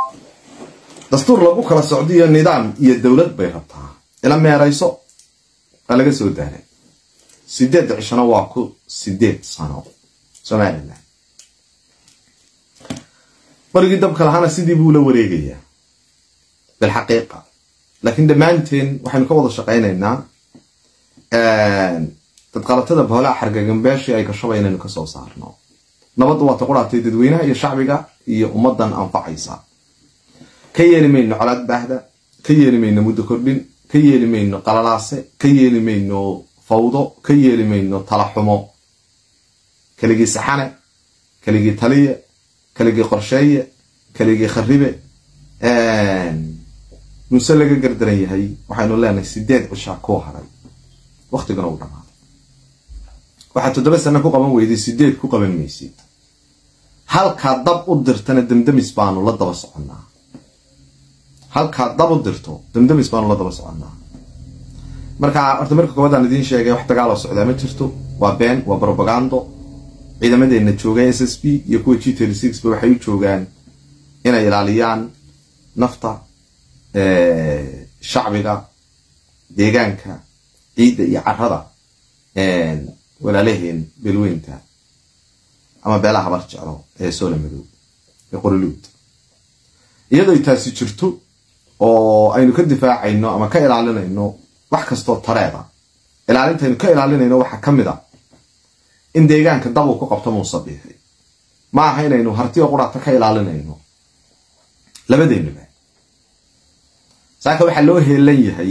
dastuur lagu kala socdiyo nidaam iyo dowlad bay rabtaa ila meerayso waa laga soo daaray sideed cishona waa ku sideed sano somalilan barigii dabka lahaana sidii buu la wareegayaa bilxaqiiqa laakiin dhammaanteen waxaynu ka wada shaqaynaynaa dadqalatada boolaha xargagambeeshii ay gashaba inaynu kasoo saarno nabadda waa ta quraatay dadweynaha iyo shacbiga iyo ummadan anfacaysa ka yeeli mayno colaad baahda ka yeeli mayno muddo kordhin ka yeeli mayno qalalaase ka yeeli mayno fawdo ka yeeli mayno talaxumo keligii saxane keligii taliye keligii qorsheeye keligii kharibe muse laga gardaran yahay waxaynu leenahay sideed cishaa kuu haray waktigana uu dhamaaday waxaad toddoba sano ku qaban weyday sideed ku qaban maysid halkaa dab u dirtana damdamis baanu la daba soconnaa halkaa dab u dirto damdamis baanu la daba soconnaa marka horta marka koowaadaan idiin sheegay wax dagaaloo socdaa ma jirto waa been waa brobagando ciidamadeena jooga s s b iyo kuwa g ba waxay u joogaan inay ilaaliyaan nafta shacbiga deegaanka ciidda iyo carada walaalaheen beelweynta ama beelaha habar jeclo ee soola madow ee qoriluud iyadoo taasi jirto oo aynu ka difaacayno ama ka ilaalinayno wax kastoo tareeda ilaalintaynu ka ilaalinayno waxaa ka mid a in deegaanka dab uu ku qabto muusabiixi ma aha inaynu hartiyo quraata ka ilaalinayno labadeennuba saaka waxaa loo heelan yahay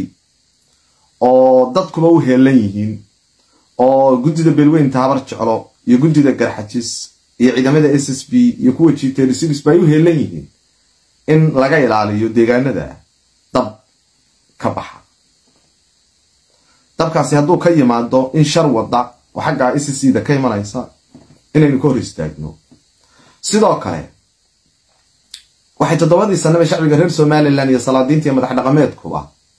oo dadkuba u heelan yihiin oo guddida beelweynta habar jeclo iyo guddida garxajis iyo ciidamada s s b iyo kuwa g ba ay u heelan yihiin in laga ilaaliyo deegaanada dab ka baxa dabkaasi hadduu ka yimaado in shar wada oo xaggaa s c da ka imanaysa inaynu ka hor istaagno sidoo kale waxay toddobadii sanaba shacbiga reer somalilan iyo salaadiinta iyo madax dhaqameedkuba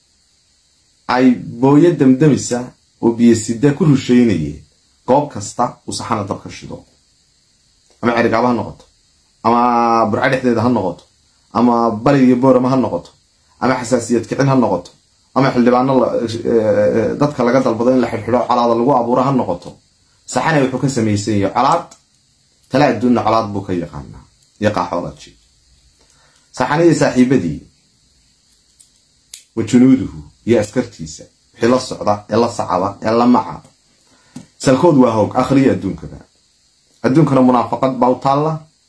ay booyo damdamisa oo biyosida ku rusheynayeen goob kasta uu saxana dab ka shido ama cerigaaba ha noqoto ama burco dhexdeeda ha noqoto ama bari iyo boorama ha noqoto ama xasaasiyad kicin ha noqoto ama xildhibaano dadka laga dalbado in la xidhxidho colaada lagu abuuro ha noqoto saxana wuxuu ka samaysan yahay colaad tala adduunna colaad buu ka yaqaanaa iyo qaaxoolaji saxana iyo saaxiibadii wa junuuduhu iyo askartiisa wixii la socda ee la sacaba ee la maca salkood waa hoog akhriya adduunkaba adduunkana munaafaqad baa u taalla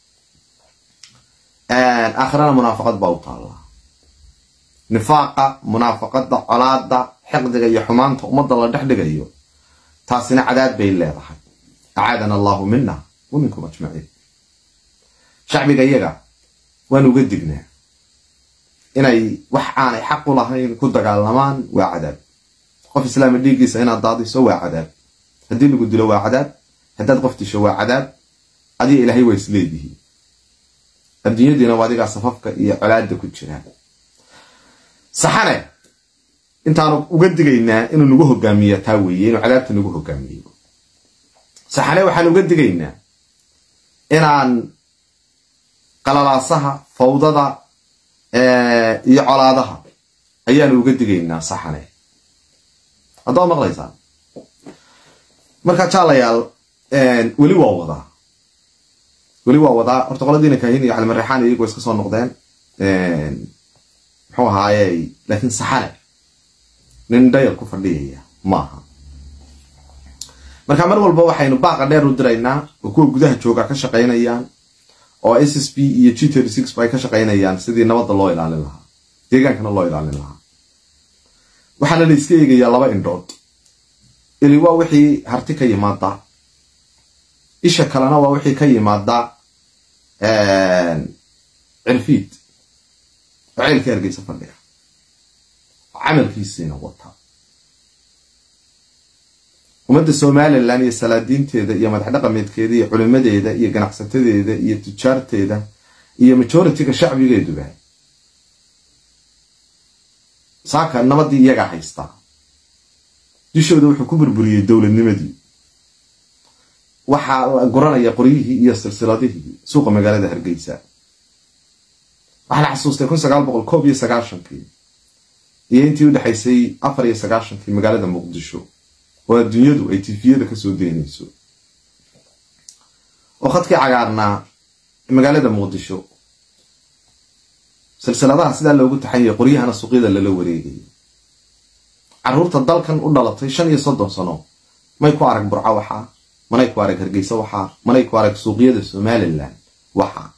aakhirana munaafaqad baa u taalla nifaaqa munaafaqada colaada xiqdiga iyo xumaanta ummadda la dhex dhigayo taasina cadaad bay leedahay acaadana allahu mina wa minkum ajmaciin shacbiga iyaga waan uga dignaa inay wax aanay xaq u lahayn ku dagaalamaan waa cadaab qof islaama dhiiggiisa inaad daadiso waa cadaab haddii lagu dilo waa cadaab haddaad qof disho waa cadaab adiga ilaahay waa isleedihiin adduunyadiina waa adigaa safafka iyo colaada ku jiraa saxane intaanu uga digaynaa inuu nagu hogaamiya taa weeye inuu cadaabta nagu hogaamiyo saxane waxaan uga digaynaa inaan qalalaasaha fawdada iyo colaadaha ayaanu uga digaynaa saxane haddaad maqlaysaan marka jaalayaal weli waa wadaa weli waa wadaa horta qoladiina kaahin iyo calimareexaan iyagu iska soo noqdeen muxuu ahaaye laakiin saxane nin dhayal ku fadhiyaya maaha marka mar walba waxaynu baaqa dheer u diraynaa oo kuwa gudaha jooga ka shaqaynayaan oo s s b iyo g ba ay ka shaqaynayaan sidii nabadda loo ilaalin lahaa deegaankana loo ilaalin lahaa waxaana la iska eegayaa laba indhood ili waa wixii harti ka yimaada isha kalena waa wixii ka yimaada cirfiid oo ceelka ergeysa fadhiga oo camalkiisiina wata ummadda somalilan iyo salaadiinteeda iyo madax dhaqameedkeeda iyo culimadeeda iyo ganacsatadeeda iyo tujaarteeda iyo majoritiga shacbigeeduba saaka nabadii iyagaa haystaa dushooda wuxuu ku burburiyey dowladnimadii waxaa la guranaya qoryihii iyo silsiladihii suuqa magaalada hargeysa waxaa la xasuustay kun sagaal boqol koob iyo sagaashankii iyo intii u dhexaysay afar iyo sagaashankii magaalada muqdisho oo adduunyadu ay tifiyada kasoo deynayso oo khadkii cagaarnaa magaalada muqdisho silsiladaha sidaa loogu taxanyay qoryahana suuqyada lala wareegayo caruurta dalkan u dhalatay shan iyo soddon sano may ku arag burco waxaa manay ku arag hargeysa waxaa manay ku arag suuqyada somalilan waxaa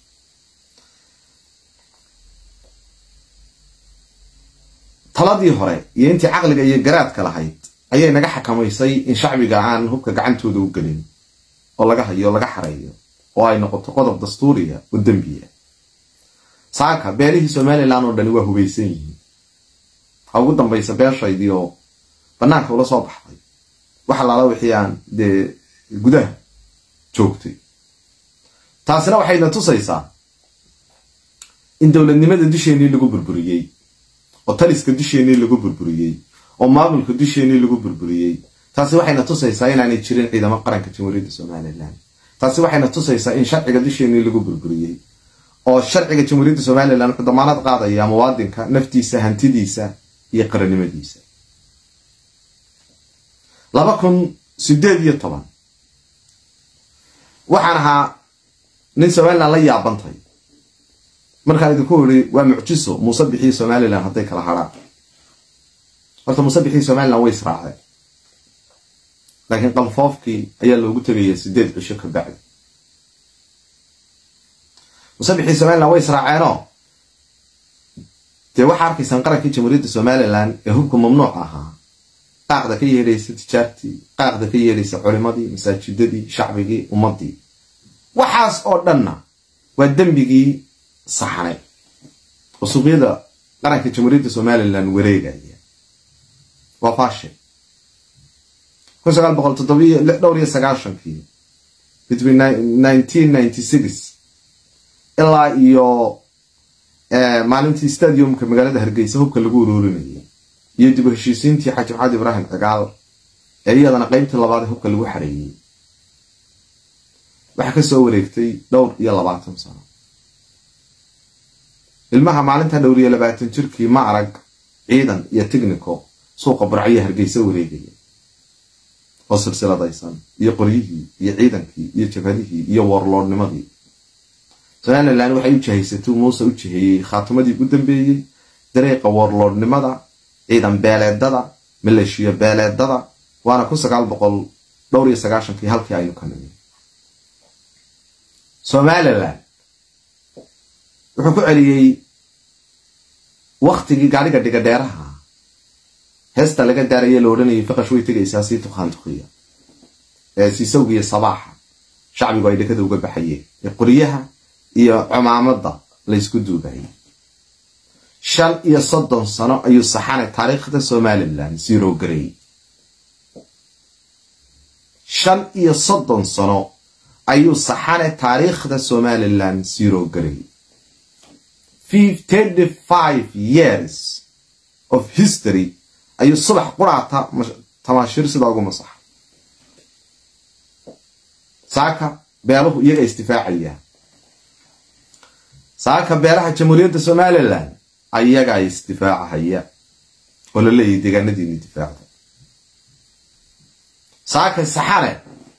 taladii hore iyo intii caqliga iyo garaadka lahayd ayay naga xakamaysay in shacbiga aan hubka gacantooda u gelin oo laga hayo laga xareeyo oo ay noqoto qodob dastuuriya oo dembiya saaka beelihii somalilan oo dhani waa hubaysan yihiin ha ugu dambaysa beeshaydii oo banaanka ula soo baxday wax alaala wixii aan dee gudaha joogtay taasina waxayna tusaysaa in dowladnimada dusheenii lagu burburiyey oo taliska dusheenii lagu burburiyey oo maamulka dusheenii lagu burburiyey taasi waxayna tusaysaa inaanay jirin ciidamo qaranka jamhuuriyadda somalilan taasi waxayna tusaysaa in sharciga dusheenii lagu burburiyey oo sharciga jamhuuriyadda somalilan wuxuu damaanad qaadaya muwaadinka naftiisa hantidiisa iyo qarannimadiisa laba kun sideed iyo toban waxaan ahaa nin somalilan la yaabantay markaan idinku iri waa mucjiso muuse bixii somalilan hadday kala hadhaan horta muuse bixii somalilan way israaceen laakiin qalfoofkii ayaa loogu tegaya sideed cisho ka bacdi muuse bixii somalilan way israaceenoo dee waxaa arkaysaan qarankii jamhuuriyadda somalilan ee hubka mamnuuc ahaa qaaqda ka yeedhaysa tijaartii qaaqda ka yeedhaysa culimadii masaajidadii shacbigii ummadii waxaas oo dhanna waa dembigii saxnay oo suuqyada qaranka jamhuuriyadda somalilan wareegaya waa faashe kun sagaal boqol toddobiyo dhowr iyo sagaashankii between nineteen ninety six ilaa iyo maalintii stadiumka magaalada hargeysa hubka lagu uruurinayay iyo dib u heshiisiintii xaaji maxamed ibraahim cigaal ee iyadana qeybtii labaad ee hubka lagu xareeyey waxaa kasoo wareegtay dhowr iyo labaatan sano ilmaha maalinta dhowr iyo labaatan jirkii ma arag ciidan iyo tignico suuqa burcyo hargeysa wareegaya oo silsiladaysan iyo qoryihii iyo ciidankii iyo jabhadihii iyo warloodnimadii somalilan waxay u jihaysatay muuse u jiheeyey khaatimadii ugu dambeeyey dareeqa warloodnimada ciidan beeleedada maleeshiya beeleedada waana kun sagaal boqol dhowr iyo sagaashankii halkii aynu ka nimi somalilan wuxuu ku celiyey waktigii gaadhiga dhiga dheeraha heesta laga daaraya la odhanayay faqash way tegaysaa sii tukaan tukiya ee siisawgiiyo sabaaxa shacbigu ay dhekada uga baxayeen ee qoryaha iyo cumaamada laysku duubayay shan iyo soddon sano ayuu saxanay taariikhda somalilan zero garey shan iyo soddon sano ayuu saxanay taariikhda somalilan zero garey thirty five years of history ayuu subax quraata tamaashiir sidaa ugu masaxay saaka beeluhu iyaga isdifaacayaan saaka beelaha jamhuuriyadda somalilan ayagaa isdifaacahaya oo la leeyahy deegaanadiini difaacda saaka saxane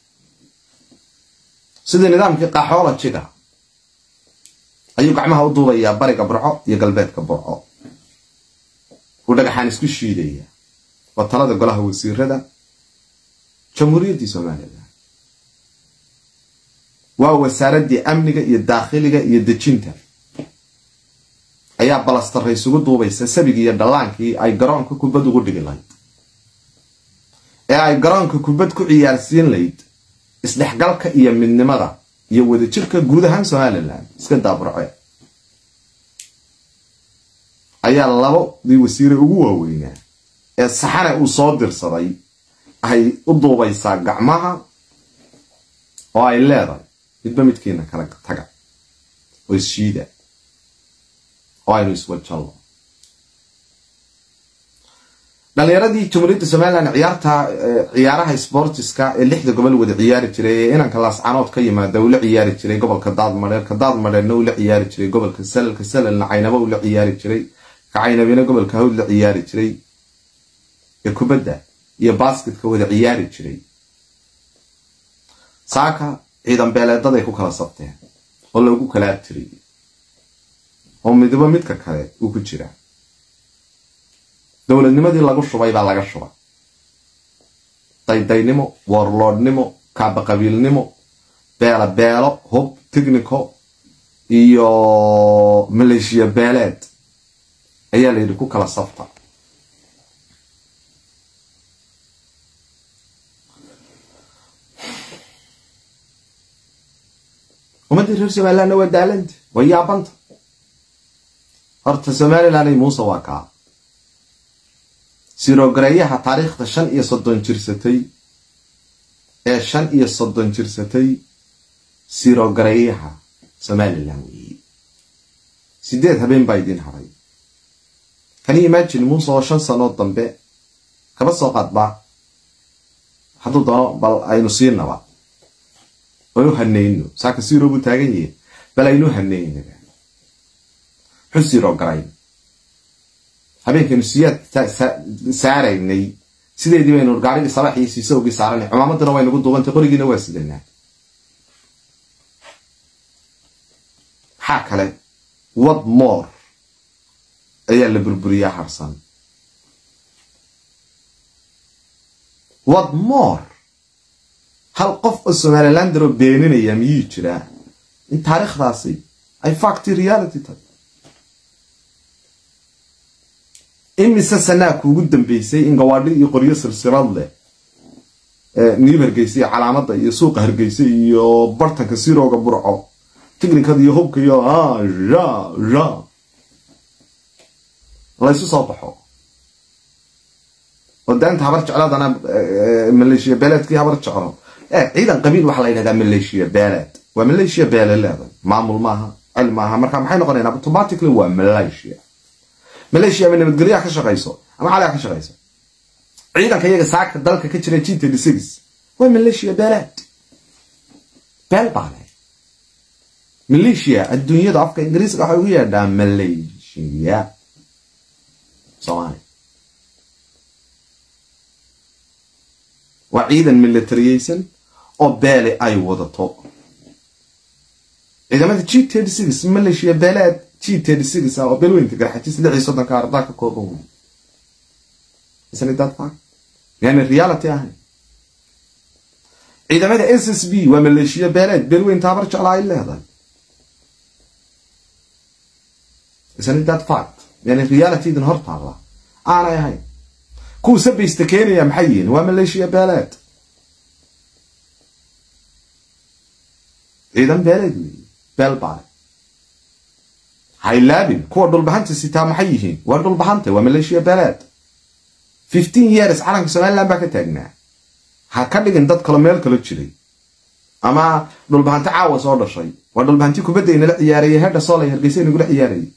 sidii nidaamkii qaxoolajiga ayuu gacmaha u duubayaa bariga burco iyo galbeedka burco uu dhagaxaan isku shiidaya waa talada golaha wasiirada jamhuuriyaddii somalilan waa wasaaraddii amniga iyo daakhiliga iyo dejinta ayaa balastarra isugu duubaysa sabigii iyo dhallaankii ay garoonka kubad ugu dhigi lahayd ee ay garoonka kubad ku ciyaarsiin layd isdhexgalka iyo midnimada iyo wadajirka guud ahaan somalilan iska daaburce ayaa labadii wasiire ugu waaweynaa ee saxane uu soo dirsaday ay u duubaysaa gacmaha oo ay leedahay midba midkiina kala taga oo isshiida oo aynu iswajallo dhalinyaradii jamhuuriyadda somalilan ciyaarta ciyaaraha sportiska ee lixda gobol wada ciyaari jiray ee inanka laascanood ka yimaada uu la ciyaari jiray gobolka daadmadheer ka daadmadheerna uu la ciyaari jiray gobolka salal ka salalna caynabo uu la ciyaari jiray ka caynabina gobolka hawd la ciyaari jiray ee kubadda iyo basketka wada ciyaari jiray saaka ciidan beeleedaday ku kala sabteen oo loogu kala abtiriyay oo midba midka kale uu ku jiraa dowladnimadii lagu shubay baa laga shubay daydaynimo warloodhnimo kaabaqabiilnimo beelo beelo hub technico iyo maleeshiya beeleed ayaa la yidhi ku kala sabta ummaddii reer somalilandna waa daalanta waa yaabanta horta somaliland muuse waa kaa sirogareeyaha taariikhda shan iyo soddon jirsatay ee shan iyo soddon jirsatay sirogareeyaha somalilan weeye sideed habeen baa idiin haray kani imagine muuse oo shan sanood dambe kaba soo qaadba hadduu doono bal aynu siinaba aynu hanayno saaka siro buu taagan yahay bal aynu hanaynaba muxuu sirogarayn habeenkaynu siyaad saaraynay sideedii baynu gaarigii sabax iyo siisawgii saaranay cumaamadana way nagu duubantay qorigiina waa sidanaa maxaa kale wad moor ayaa la burburiyaa harsan wad moor hal qof oo somalilandaroo beeninaya miyuu jiraa in taariikhdaasi ay facty reality tahay imise sanaa kuugu dambeysay in gawaadhi iyo qoryo silsilad leh niib hargeysa iyo calaamada iyo suuqa hargeysa iyo bartanka sirooga burco tignikada iyo hubka iyo ja ja laysu soo baxo oo daanta habar jecladana maleeshiya beeleedkii habar jeclo ciidan qabiil waxaa la yidhahdaa maleeshiya beeleed waa maleeshiya beele leeday maamul maaha cil maaha marka maxay noqonayn automatically waa malaysia maleeshiya ama nabadgelyaha ka shaqayso ama xaliha ka shaqayso ciidanka iyaga saaka dalka ka jira g thirty six waa maleeshiya beeleed beel baale maleeshiya adduunyada afka ingiriiska waxay ugu yeedhaa maleeshiya soomaaliya waa ciidan militariyeysan oo beele ay wadato ciidamada g thirty six maleeshiya beeleed g thirty six ah oo beelweynta garxajis lix iyo soddonka ardaa ka kooban wey isn't that fact yani reality ahayn ciidamada s s b waa maleeshiya beeleed beelweynta habar jeclaa ay leedahay isn't that fact yani realitydan hor taalla aanay ahayn kuwa sabaysta keenaya maxay yihiin waa maleeshiya beeleed ciidan beeleed wey beel baale haylaabin kuwa dhulbahanta sitaa maxay yihiin waa dhulbahanta waa maleeshiya beeleed fifteen years calanka somaliland baa ka taagnaa ha ka dhigin dad kalo meel kalo jiray ama dhulbahanti caawa soo dhashay waa dhulbahanti kubadda inala ciyaarayay hedha soolay hargeysa inagula ciyaarayay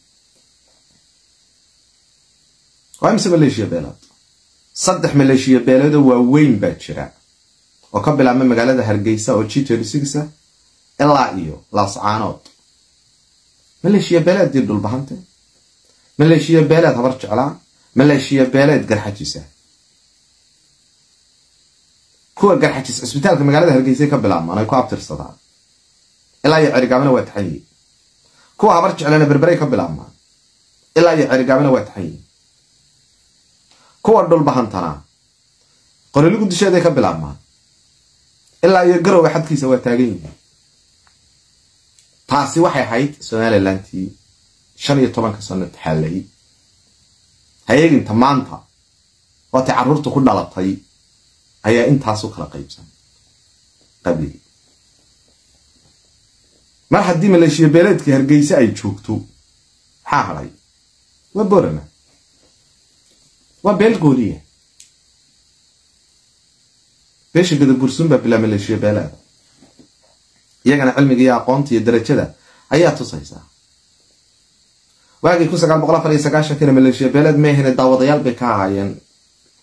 waa imise maleeshiya beeleed saddex maleeshiya beeleedoo waaweyn baa jira oo ka bilaabma magaalada hargeysa oo g thirty six ah ilaa iyo laascaanood maleeshiya beeleeddii dhulbahante maleeshiya beeleed habar jeclaa maleeshiya beeleed garxajisa kuwa garxajis cisbitaalka magaalada hargeysay ka bilaabmaan ay ku abtirsadaan ilaa iyo cerigaabana waa taxan yihin kuwa habar jeclana berberay ka bilaabmaan ilaa iyo cerigaabana waa taxan yihin kuwa dhulbahantana qoriligu dusheeday ka bilaabmaan ilaa iyo garowa xadkiisa waa taagan yihiin taasi waxay ahayd somalilantii shan iyo tobanka sano taxaalay hayeeginta maanta waatay carruurta ku dhalatay ayaa intaasu kala qaybsan qabligi mar haddii maleeshiya beeleedka hargeyse ay joogto maxaa hadhay waa borama waa beel gooliya beesha gadabursun baa bilaa maleeshiya beeleeda iyagana cilmiga iyo aqoonta iyo darajada ayaa tusaysaa waagii kun sagaal boqol afar iyo sagaashankina maleeshiya beeleed meehine daawadayaal bay ka ahaayeen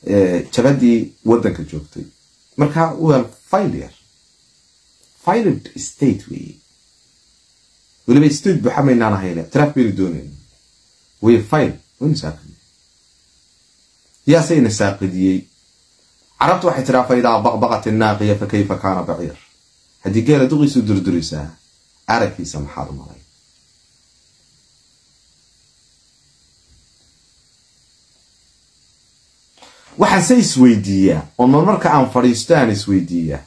jabadii waddanka joogtay marka waa failure filed state wey weliba state buxa maynaan ahayn ictiraaf baynu doonayn way file waynu saaqidiyey yaasayna saaqidiyey carabtu waxay tiraa fa idaa baqbaqat innaaqiya fa kayfa kaana baciir haddii geela duqiisu durdurisaa aragkiisa maxaad malay waxaan se isweydiiyaa oo marmarka aan fadhiisto aan isweydiiyaa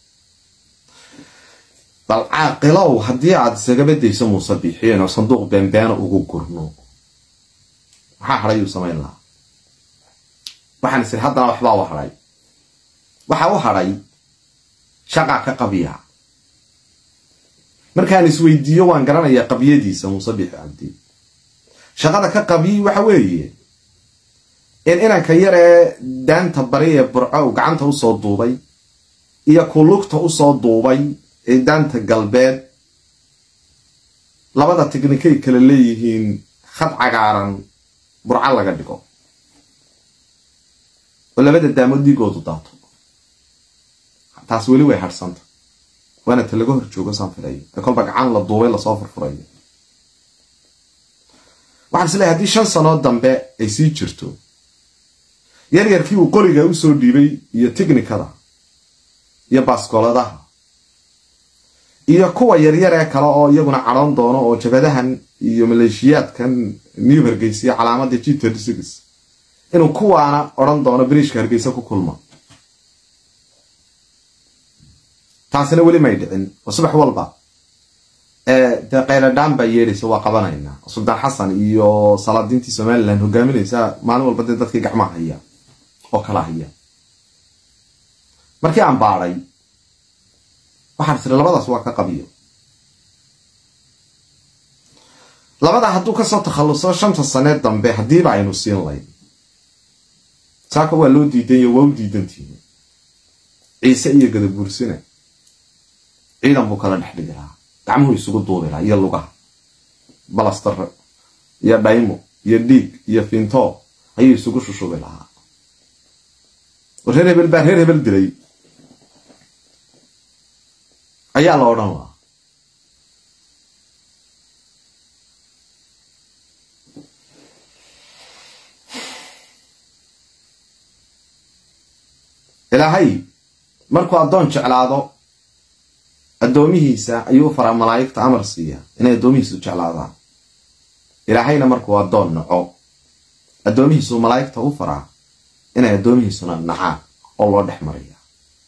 bal caaqilow haddii aad isagaba dayso muuse bixiin oo sanduuq beenbeena ugu gurno maxaa hadhay uu samayn lahaa waxaan isiri haddana waxbaa u hadhay waxa u hadhay shaqaa ka qabiya markaan isweydiiyo waan garanayaa qabiyadiisa muuse bixi cabdi shaqada ka qabiyi waxa weeye in inanka yar ee daanta bari ee burco uu gacanta usoo duubay iyo kulugta usoo duubay ee daanta galbeed labada tiknikay kala leeyihiin khad cagaaran burco laga dhigo oo labada daamood dhiigoodu daato taas weli way hadhsanta waana ta laga hor joogo saan filayo ee kolba gacan la duubay lasoo furfurayo waxaan is leeyahay haddii shan sanood dambe ay sii jirto yaryarkii uu qoriga usoo dhiibay iyo tiknikada iyo baaskooladaha iyo kuwa yaryar ee kale oo iyaguna cadhoon doono oo jabadahan iyo maleeshiyaadkan new hargeysa iyo calaamadda g inuu kuwaana odhan doono biriishka hargeysa ku kulma taasina weli may dhicin oo subax walba dee kayladhaan baa yeedhaysa waa qabanaynaa suldaan xasan iyo salaadiintii somalilan hogaaminaysa maalin walba dee dadkii gacmaha haya oo kala haya markii aan baadhay waxaan tiri labadaas waa ka qabiyo labadaa hadduu kasoo takhalluso shanta sanee dambe haddiiba aynu siin layn saaka waa loo diidanyo waa u diidantihin ciise iyo gadabuursina ciidan buu kala dhex dhigi lahaa gacmuhu isugu duubi lahaa iyo lugaha balastar iyo dhaymo iyo dhiig iyo finto ayuu isugu shushubi lahaa reer hebel baa reer hebel dilay ayaa la odhan lahaa ilaahay markuu addoon jeclaado addoomihiisa ayuu faraa malaa'igta amar siiya inay addoomihiisu jeclaadaan ilaahayna markuu addoon naco addoomihiisuu malaa'igta u faraa inay addoomihiisuna nacaan oo loo dhex mariya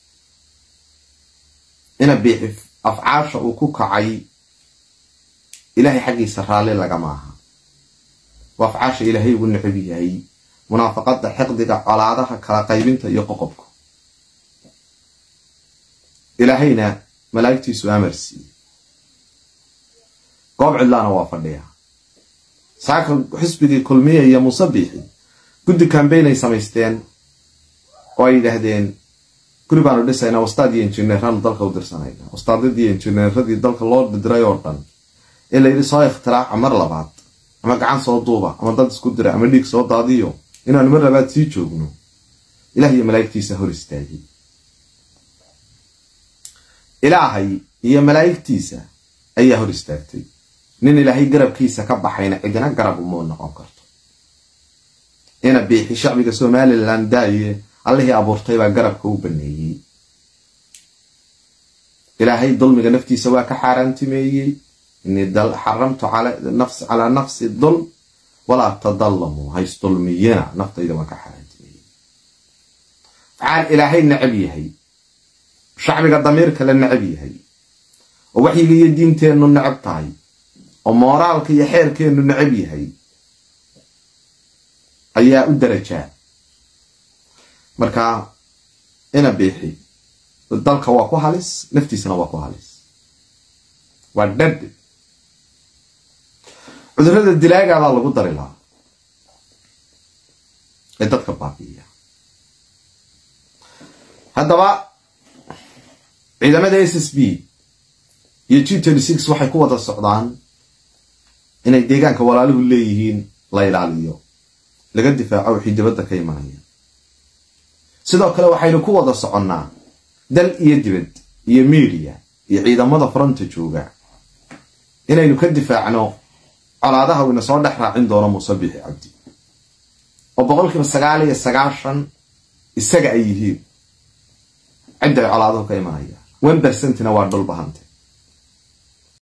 ina biixi afcaasha uu ku kacay ilaahay xaggiisa raalli lagama aha waa afcaasha ilaahay ugu necab yahay munaafaqadda xiqdiga colaadaha kala qaybinta iyo qoqobka ilaahayna malaa'igtiisu amar siiye goob cidlaana waa fadhiya saaka xisbigii kulmiya iyo muuse biixi guddi kambaynay samaysteen oo ay yidhaahdeen guri baanu dhisaynaa wastaad iyo injineeraanu dalka u dirsanayna wastaadadii injineeradii dalka loo diray oo dhan ee layidhi soo ikhtiraaca mar labaad ama gacan soo duuba ama dad isku dira ama dhiig soo daadiyo inaanu mar labaad sii joogno ilaah iyo malaa'igtiisa hor istaagay ilaahay iyo malaa'igtiisa ayaa hor istaagtay nin ilaahay garabkiisa ka baxayna cidina garab umuu noqon karto ina biixi shacbiga somalilan daaye allihii abuurtay baa garabka u baneeyey ilaahay dulmiga naftiisa waa ka xaaraantimeeyey inii xaramtu calaa nafsi dulm walaa tadalamuu haysdulmiyana naftayda waan ka xaaraantimeeyey facaal ilaahay necab yahay shacbiga damiirka la necab yahay oo waxyiga iyo diinteennu necab tahay oo mooraalka iyo xeerkeennu necab yahay ayaa u darajaa marka ina biixi dalka waa ku halis naftiisana waa ku halis waa dhadh cudurrada dilaagaabaa lagu dari lahaa ee dadka baabi'iya haddaba ciidamada s s b iyo g waxay ku wada socdaan inay deegaanka walaaluhu leeyihiin la ilaaliyo laga difaaco wixii dibadda ka imanaya sidoo kale waxaynu ku wada soconnaa dal iyo dibad iyo miidiya iyo ciidamada fronta jooga inaynu ka difaacno colaadaha uu ina soo dhex raacin doono muuse bixi cabdi oo boqolkiiba sagaal iyo sagaashan isaga ay yihiin cidda ay colaaduhu ka imanayaan one percentina waa dhulbahante